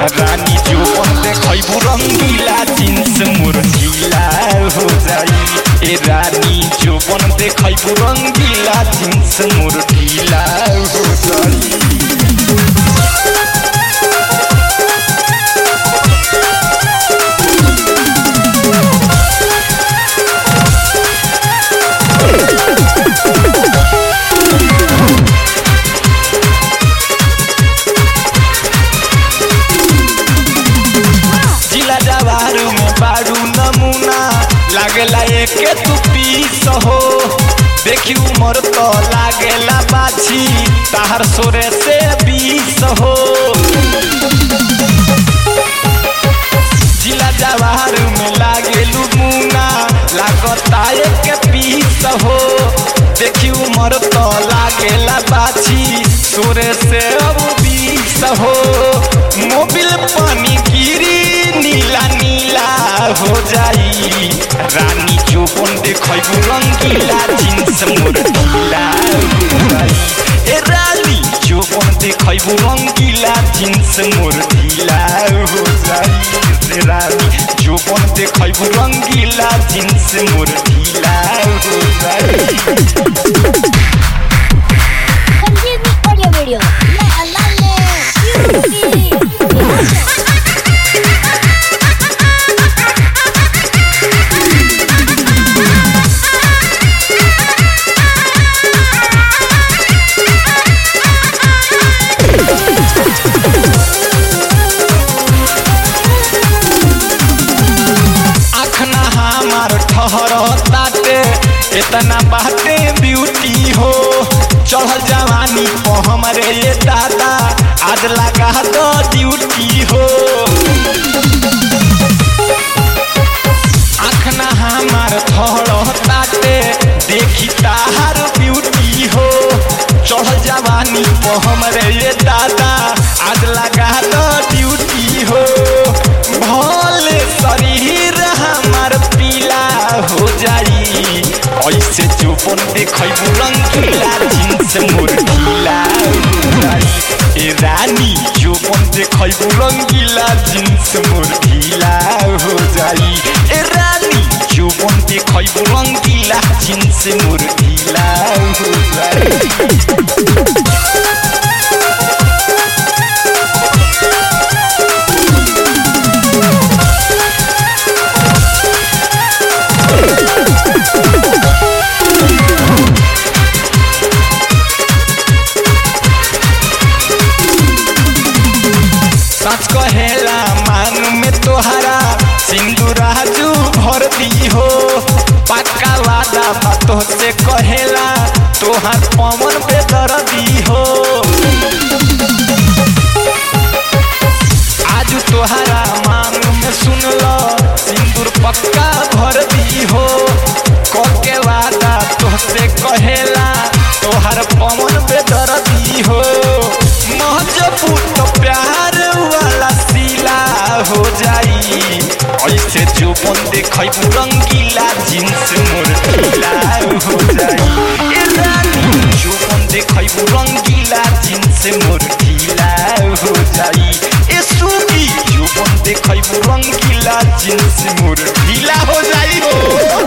रानी जोबन देखैबू रंगीला जींस मोर ढीला हो जाई ए रानी जोबन देखैबू रंगीला जींस मोर ढीला हो जाई जिला जवारू में बारू नमूना लागेला एके तू पीस हो देखी उमर तो लागेला बाछी ताहर सोरे से बीस हो जिला जवारू में लागेलू मुना लागता एके पीस हो देखी उमर तो लागेला बाछी सोरे से अब बीस हो मोबिल पानी गिरी नीला नीला हो जाई रानी चोपन देखैबू रंगीला जींस मोर ढीला हो जाई ए रानी चोपन देखैबू रंगीला जींस मोर ढीला हो जाई ए रानी चोपन देखैबू रंगीला जींस मोर ढीला हो जाई Continue audio video. La la आखना हमार ठहर ताटे इतना बाटे ब्यूटी हो चढ़ल जवानी को हमरे ये दादा आज लगा दो ड्यूटी हो आखना हमार ठहर ताटे देखी ताहार ब्यूटी हो चढ़ल जवानी को हमरे ये दादा आज लगा दो ड्यूटी हो भले शरीर हमार पीला हो जाई ऐसे चोपन देखैबू रंगीला जींस मोर ढीला हो जाई ए रानी चोपन देखैबू रंगीला जींस मोर ढीला हो जाई ए रानी चोपन देखैबू रंगीला जींस मोर ढीला हो जाई सच कहेला मान में तोहरा सिंदूराजू भर दी हो पक्का वादा बातों से कहेला तोहार पवन पे दर दी हो आज तोहरा मान में सुन लो सिंदूर पक्का भर दी हो कके वादा तोहसे कहेला तोहार पवन पे दर दी हो महजबूत प्यार वाला सिला हो जाई ऐसे जोपन देखैबू रंगीला जींस मोर ढीला हो जाई ए रानी जोपन देखैबू रंगीला जींस मोर ढीला हो जाई ए सुगी जोपन देखैबू रंगीला जींस मोर ढीला हो जाई हो